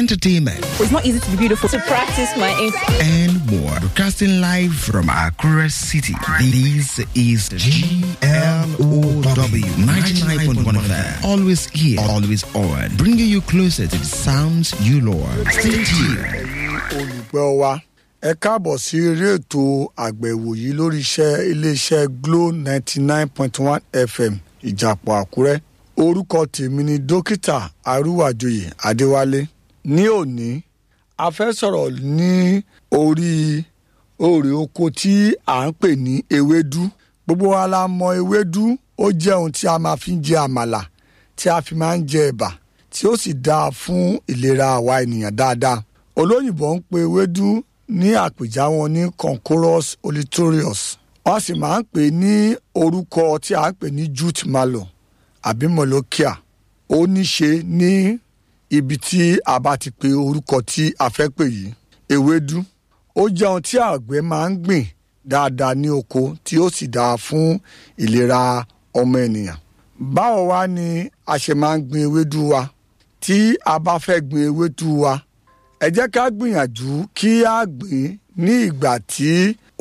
entertainment, It's not easy to be beautiful. To practice my English. and more. Broadcasting live from Accra City. This is GLOW 99.1 FM. Always here, always on. Bringing you closer to the sounds you love. Stay tuned. olùgbọ́ wa ẹ káàbọ̀ sí eré ètò àgbẹ̀wò yìí lórí iṣẹ́ iléeṣẹ́ glo ninety nine point one fm ìjàpọ̀ àkúrẹ́ orúkọ tèmi ni dókítà arúwàjòyè adéwálé ní òní a fẹ́ sọ̀rọ̀ ní orí òrè oko tí à ń pè ní ewédú gbogbo wa la mọ ewédú ó jẹ́ ohun tí a máa fi ń jẹ àmàlà tí a fi máa ń jẹ ẹ̀bà tí ó sì dáa fún ìlera àwa ènìyàn dáadáa olóyìnbó ń pe ewédú ní àpèjá wọn ní concorus olitorius wọ́n sì máa ń pè ní orúkọ tí a ń pè ní jute mallow àbí molokia ó ní ṣe ní ibi tí a bá ti pe orúkọ tí a fẹ́ pè yìí ewédú ó jẹ́ ohun tí àgbẹ̀ máa ń gbìn dáadáa ní oko tí ó sì dáa fún ìlera ọmọ ènìyàn báwo wá ni a ṣe máa ń gbin ewédú wa tí a bá fẹ́ gbin ewédú wa ẹ jẹ́ ká gbìyànjú kí a gbìn ní ìgbà tí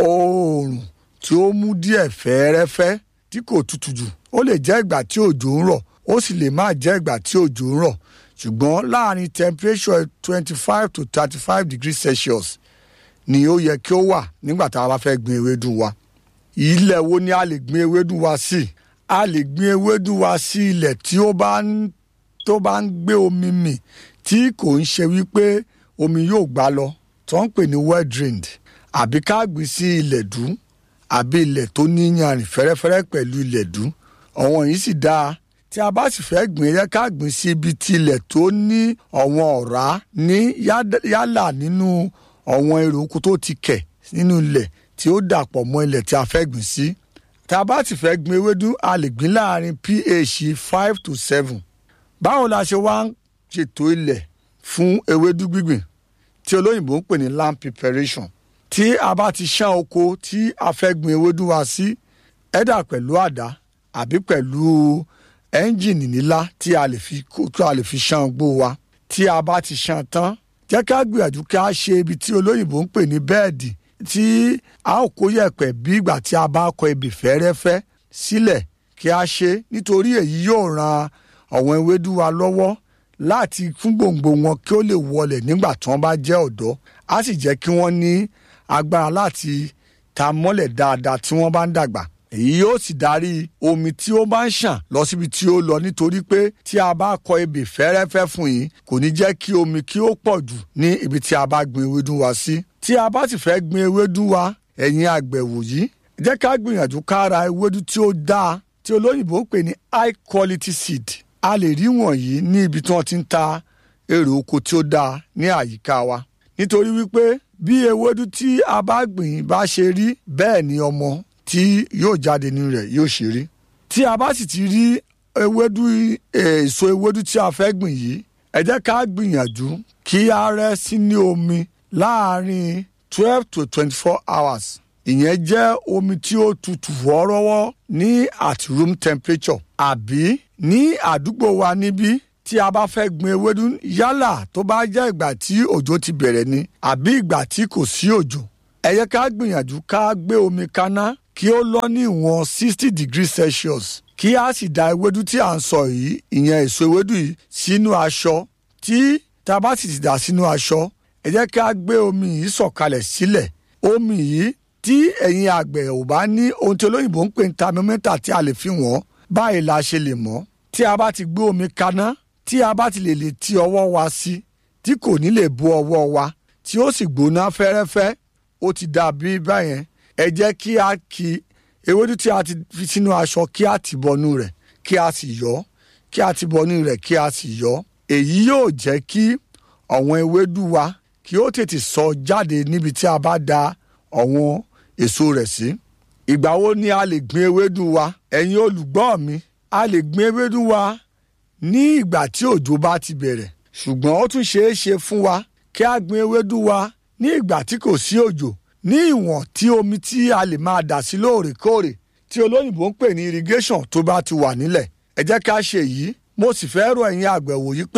oòrùn tí ó mú díẹ̀ fẹ́ẹ́rẹ́fẹ́ tí kò tutù jù ó lè jẹ́ ìgbà tí òjò ń rọ̀ ó sì lè má jẹ́ ìgbà tí òjò ń rọ̀ ṣùgbọ́n láàrin temperature twenty five to thirty five degrees celsius ni ó yẹ kí ó wà nígbà tá a bá fẹ́ gbin ewédú wa ilẹ̀ wo ni a lè gbin ewédú wa sí a lè gbin ewédú wa sí ilẹ̀ tí ó bá ń tó bá ń gbé omi mì tí kò ń ṣe wípé omi yóò gbá lọ tó ń pè ní well drained àbí ká gbìn sí ilẹ̀ dú àbí ilẹ̀ tó ní yanrìn fẹ́rẹ́fẹ́rẹ́ pẹ̀lú ilẹ̀ dú ọ̀wọ́n yìí sì dáa tí a bá sì fẹ́ gbìn yẹ ká gbìn sí ibi tí ilẹ̀ tó ní ọ̀wọ́n ọ̀rá ní yá- yálà nínú ọ̀wọ́n èrò oko tó ti kẹ̀ nínú ilẹ̀ tí ó dàpọ̀ mọ́ ilẹ̀ tí a fẹ́ gbìn sí tí a bá sì fẹ́ gbìn ewédú a lè gbìn láàrin ph five to seven báwo la ṣe wá ń ṣètò ilẹ̀ fún ewédú gbígbìn tí olóyìnbó ń pè ní land preparation tí a bá ti ṣán oko tí a fẹ́ gbin ewédú wa sí ẹ̀dà pẹ̀lú àdá àbí pẹ̀lú ẹ́ńjìnì nílá tí a lè fi kó- tí a lè fi ṣán gbó wa tí a bá ti ṣán tán jẹ́ ká gbìyànjú ká ṣe ibi tí olóyìnbó ń pè ní bẹ́ẹ̀dì tí a ó kó yẹ̀pẹ̀ bí ìgbà tí a bá kọ ebè fẹ́rẹ́fẹ́ sílẹ̀ kí a ṣe nítorí èyí yóò ran àwọn ewédú wa lọ́wọ́ láti fún gbòǹgbò wọn kí ó lè wọlẹ̀ nígbà tí wọ́n bá jẹ́ ọ̀dọ́ á sì jẹ́ kí wọ́n ní agbára láti ta mọ́lẹ̀ dáadáa tí wọ́n bá ń dàgbà èyí yóò sì darí omi tí ó bá ń ṣàn lọ síbi tí ó lọ nítorí pé tí a bá kọ ebè fẹ́rẹ́fẹ́ fún yìí kò ní jẹ́ kí omi kí ó pọ̀ jù ní ibi tí a bá gbin ewédú wa sí tí a bá sì fẹ́ gbin ewédú wa ẹ̀yin àgbẹ̀wò yìí jẹ́ ká gbìyànjú ká ra ewédú tí ó dáa tí olóyìnbó ń pè ní high quality seed a lè rí wọ̀nyí ní ibi tí wọ́n ti ń ta èrè oko tí ó dáa ní àyíká wa nítorí wípé bí ewédú tí a bá gbìn bá ṣe rí bẹ́ẹ̀ ni ọmọ tí yóò jáde nínú rẹ̀ yóò ṣe rí tí a bá sì ti rí ewédú eh, èso ewédú tí a fẹ́ gbìn yìí ẹ jẹ́ ká gbìyànjú kí a rẹ́ sínú omi láàárín twelve to twenty-four hours ìyẹn jẹ́ omi tí ó tutù wọ́ọ́rọ́wọ́ ní at room temperature àbí ní àdúgbò wa níbí tí a bá fẹ́ gbin ewédú yálà tó bá jẹ́ ìgbà tí òjò ti bẹ̀rẹ̀ ni àbí ìgbà tí kò sí òjò ẹ yẹ ká gbìyànjú ká gbé omi kaná kí ó lọ ní ìwọ̀n sixty degrees celsius kí a sì da ewédú tí à ń sọ yìí ìyẹn èso ewédú yìí sínú aṣọ tí tá a bá sì ti dà sínú aṣọ ẹ jẹ́ ká gbé omi yìí sọ̀kalẹ̀ sílẹ̀ omi yìí tí ẹ̀yin àgbẹ̀ ò bá ní ohun tí olóyìnbó ń pè ní thermometer tí a lè fi wọ́n báyìí la ṣe lè mọ̀ tí a bá ti gbé omi kaná tí a bá ti lè lè ti ọwọ́ wa sí tí kò ní lè bo ọwọ́ wa tí ó sì gbóná fẹ́rẹ́fẹ́ ó ti dà bí báyẹn ẹ jẹ́ kí a kí ewédú tí a ti fi sínú aṣọ kí a ti bọnú rẹ̀ kí a sì yọ kí a ti bọnú rẹ̀ kí a sì yọ èyí yóò jẹ́ kí ọ̀wọ́n ewédú wa kí ó tètè sọ jáde níbi tí a bá da ọ̀wọ́n èso rẹ̀ sí. ìgbà wo ni a lè gbin ewédú wa ẹ̀yin olùgbọ́ mi a lè gbin ewédú wa ní ìgbà tí òjò bá ti bẹ̀rẹ̀ ṣùgbọ́n ó tún ṣeé ṣe fún wa kí a gbin ewédú wa ní ìgbà tí kò sí òjò ní ìwọ̀n tí omi tí a lè máa dà sí lóòrèkóòrè tí olóyìnbó ń pè ní irrigation tó bá ti wà nílẹ̀ ẹ jẹ́ ká ṣe yìí mo sì fẹ́ rọ ẹ̀yin àgbẹ̀wò yìí pé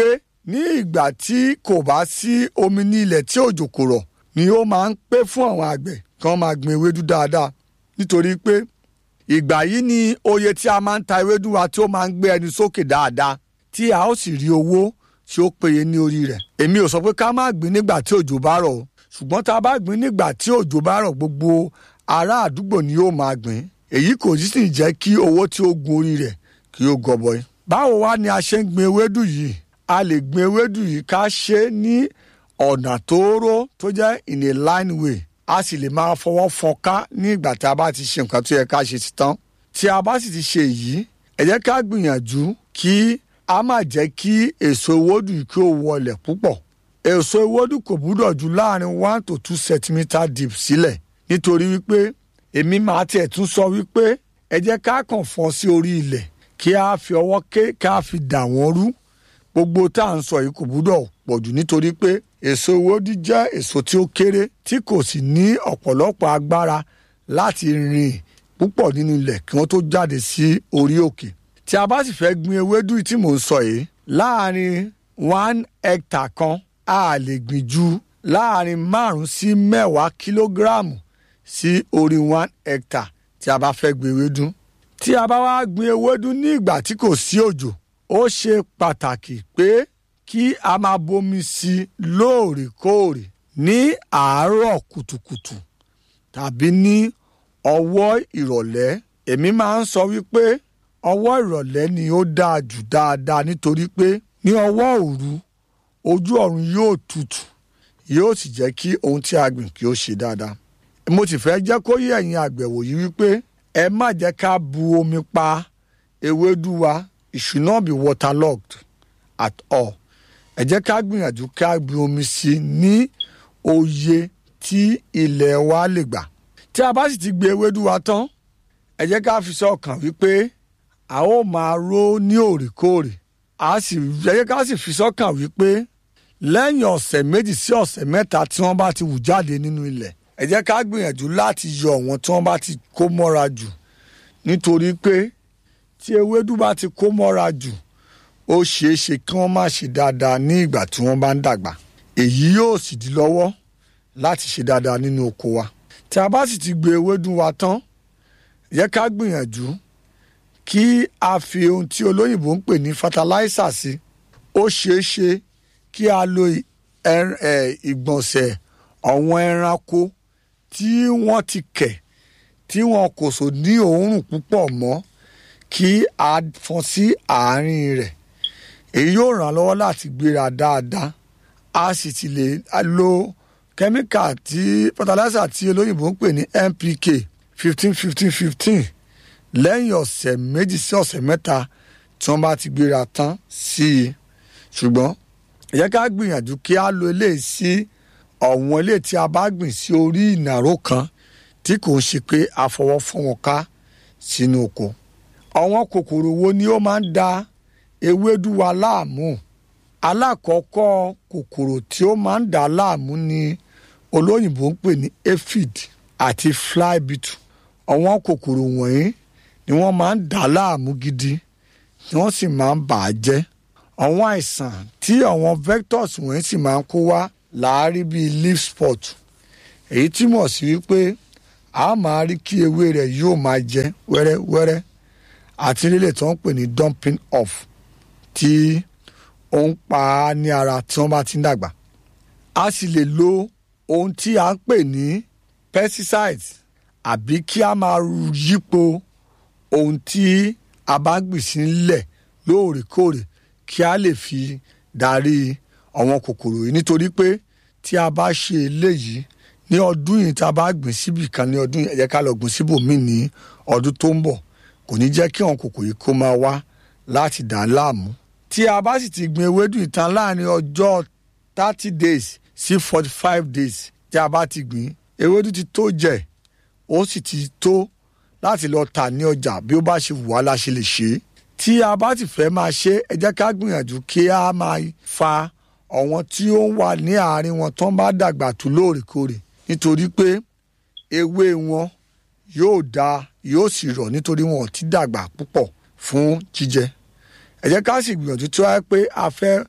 ní ìgbà tí kò bá sí omi ní ilẹ̀ tí òjò kò rọ̀ ni ó máa ń pé fún àwọn àgbẹ̀ kí wọ́n máa gbin ewédú dáadáa nítorí pé ìgbà yìí ni oye tí a máa ń ta ewédú wa tí ó máa ń gbé ẹni sókè dáadáa tí a ó sì rí owó tí ó péye ní orí rẹ̀ èmi ò sọ pé ká má gbin nígbà tí òjò bá rọ̀ o ṣùgbọ́n tá a bá gbin nígbà tí òjò bá rọ̀ gbogbo ará àdúgbò ni yóò máa gbìn èyí kò sì jẹ́ kí owó tí ó gun orí rẹ̀ kí ó gọbọi. báwo wá ni a ṣe ń gbin ewédú yìí a lè gbin ewédú yìí ká ṣe é ní ọ̀nà tóóró tó jẹ́ in a line way a sì lè máa fọwọ́ fọ́nká ní ìgbà tí a bá ti ṣe nǹkan tó yẹ ká ṣe sí tán tí a bá sì ti ṣe èyí ẹ jẹ́ ká gbìyànjú kí a má jẹ́ kí èso ewédú yìí kí ó wọlẹ̀ púpọ̀ èso ewédú kò gbúdọ̀ ju láàrin one to two centimetre deep sílẹ̀ nítorí wípé èmi máa tiẹ̀ tún sọ wípé ẹ jẹ́ ká kàn fọ́n sí orí ilẹ̀ kí a fi ọwọ́ ké ká fi dà wọ́n rú gbogbo tá à ń sọ yìí kò gbúdọ̀ pọ̀jù nítorí pé èso ewédú jẹ́ èso tí ó kéré tí kò sì ní ọ̀pọ̀lọpọ̀ agbára láti rìn púpọ̀ nínú ilẹ̀ kí wọ́n tó jáde sí orí òkè tí a bá sì fẹ́ gbin ewédú tí mò ń sọ yìí láàrin one hectare kan a lè gbìn ju láàrin márùn sí mẹ́wàá kílógíráàmù sí orí one hectare tí a bá fẹ́ gbin ewédú tí a bá wá gbin ewédú ní ìgbà tí kò sí òjò ó ṣe pàtàkì pé kí a máa bomi sí i lóòrèkóòrè ní àárọ̀ kùtùkùtù tàbí ní ọwọ́ ìrọ̀lẹ́ èmi máa ń sọ wípé ọwọ́ ìrọ̀lẹ́ ni ó dáa jù dáadáa nítorí pé ní ọwọ́ òru ojú ọ̀run yóò tutù yóò sì jẹ́ kí ohun tí a gbìn kí ó ṣe dáadáa mo sì fẹ́ jẹ́ kó yé ẹ̀yin àgbẹ̀wò yìí wípé ẹ má jẹ́ ká bu omi pa ewédú wa it should not be waterlogged at all ẹ jẹ́ ká gbìyànjú ká bu omi sí ní òye tí ilẹ̀ wa lè gbà tí a bá sì ti gbé ewédú wa tán ẹ jẹ́ ká fi sọ́kàn wípé a ó máa ró ní òrèkóòrè a sì ẹ jẹ́ ká sì fi sọ́kàn wípé lẹ́yìn ọ̀sẹ̀ méjì sí ọ̀sẹ̀ mẹ́ta tí wọ́n bá ti wù jáde nínú ilẹ̀ ẹ jẹ́ ká gbìyànjú láti yọ wọn tí wọ́n bá ti kó mọ́ra jù nítorí pé tí ewédú bá ti kó mọ́ra jù ó ṣeé ṣe kí wọ́n má ṣe dáadáa ní ìgbà tí wọ́n bá ń dàgbà èyí yóò sì di lọ́wọ́ láti ṣe dáadáa nínú oko wa tí a bá sì ti gbé ewédú wa tán ẹ jẹ́ ká gbìyànjú kí a fi ohun tí olóyìnbó ń pè ní fertilizer sí ó ṣeé ṣe kí a lo ìgbọ̀nsẹ̀ àwọn ẹranko tí wọ́n ti kẹ̀ tí wọn kò so ní òórùn púpọ̀ mọ́ kí a fọ́n sí àárín rẹ̀ èyí yóò ràn án lọ́wọ́ láti gbéra dáadáa a sì ti lè lo kẹ́míkà tí fertilizer tí olóyìnbó ń pè ní NPK fifteen fifteen fifteen lẹ́yìn ọ̀sẹ̀ méjì sí ọ̀sẹ̀ mẹ́ta tí wọ́n bá ti gbéra tán sí i ṣùgbọ́n ẹ jẹ́ ká gbìyànjú kí a lo eléyìí sí ọ̀wọ́n eléyìí tí a bá gbìn sí orí ìnàró kan tí kò ń ṣe pé a fọwọ́ fọ́n wọn ká sínú oko. àwọn kòkòrò wo ni ó máa ń da ewédú wa láàmú? alákọ̀ọ́kọ́ kòkòrò tí ó máa ń dà láàmú ni olóyìnbó ń pè ní aphid àti fly beetle. àwọn kòkòrò wọ̀nyí ni wọ́n máa ń dà láàmú gidi tí wọ́n sì máa ń bà á jẹ́ àwọn àìsàn tí àwọn vectors wọ̀nyí sì máa ń kó wá láàárín bíi leaf spot èyí túmọ̀ sí wípé a máa rí kí ewé rẹ̀ yóò máa jẹ wẹ́rẹ́wẹ́rẹ́ àti lílẹ̀ tí wọ́n ń pè ní dumping off tí ó ń pa á ní ara tí wọ́n bá ti ń dàgbà a sì lè lo ohun tí a ń pè ní pesticides àbí kí a máa yípo ohun tí a bá gbìn sí nílẹ̀ lóòrèkóòrè kí a lè fi darí àwọn kòkòrò yìí nítorí pé tí a bá ṣe eléyìí ní ọdún yìí tá a bá gbìn síbì kan ní ọdún yìí ẹ jẹ́ ká lọ gbìn síbòmíì ní ọdún tó ń bọ̀ kò ní jẹ́ kí àwọn kòkòrò yìí kó máa wá láti dà á láàmú. tí a bá sì ti gbìn ewédú ìtàn láàrin ọjọ́ thirty days sí forty five days tí a bá ti gbìn ewédú ti tó jẹ ó sì ti tó láti lọ tà ní ọjà bí ó bá ṣe wù wá la ṣe lè ṣe é tí a bá ti fẹ́ máa ṣe ẹ jẹ́ ká gbìyànjú kí a máa fa àwọn tí ó ń wà ní àárín wọn tó ń bá dàgbà tó lóòrèkóòrè nítorí pé ewé wọn yóò da yóò sì rọ̀ nítorí wọn ò ti dàgbà púpọ̀ fún jíjẹ ẹ jẹ́ ká sì gbìyànjú tí wọ́n á pé a fẹ́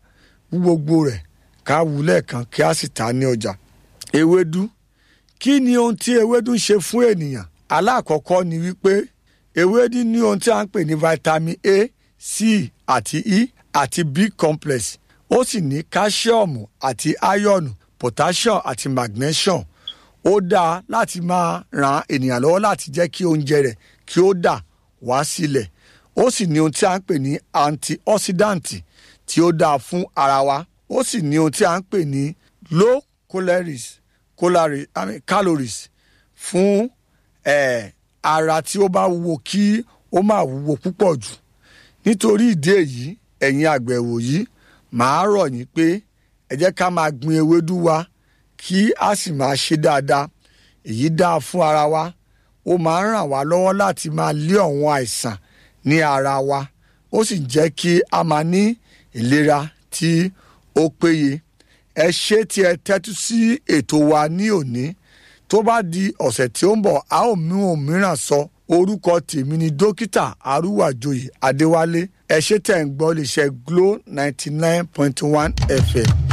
wú gbogbo rẹ̀ ká wú lẹ́ẹ̀kan kí a sì ta ní ọjà. ewédú kí ni ohun tí ewédú ń ṣe fún ènìyàn alákọ̀ọ́kọ́ ni wípé ewédú ní ohun tí a ń pè ní vitamin a c àti e àti b complex ó sì ní káṣíọ̀mù àti áyọ̀nù potassium àti magnesium ó dáa láti máa ran ènìyàn lọ́wọ́ láti jẹ́ kí oúnjẹ rẹ̀ kí ó dà wá sílẹ̀ ó sì ní ohun tí a ń pè ní antioxidant tí ó dáa fún ara wa ó sì ní ohun tí a ń pè ní low calories calories, I mean, calories fún eh, ara tí ó bá wúwo kí ó má wúwo púpọ̀ jù nítorí ìdí èyí ẹ̀yin àgbẹ̀wò yìí màá rọ̀ yín pé ẹ jẹ́ ká máa gbin ewédú wa kí a sì máa ṣe dáadáa èyí dáa fún ara wa ó máa ń ràn wá lọ́wọ́ láti máa lé ọ̀wọ́n àìsàn ní ara wa ó sì jẹ́ kí a máa ní ìlera tí ó péye ẹ ṣé tí ẹ tẹ́tú sí ètò wa ní òní tó bá di ọ̀sẹ̀ tí ó ń bọ̀ a ó mú òmíràn sọ orúkọ tèmi ni dókítà arúwàjòyè adéwálé ẹ ṣé tẹ̀ ń gbọ́ lè ṣe glo ninety nine point one fm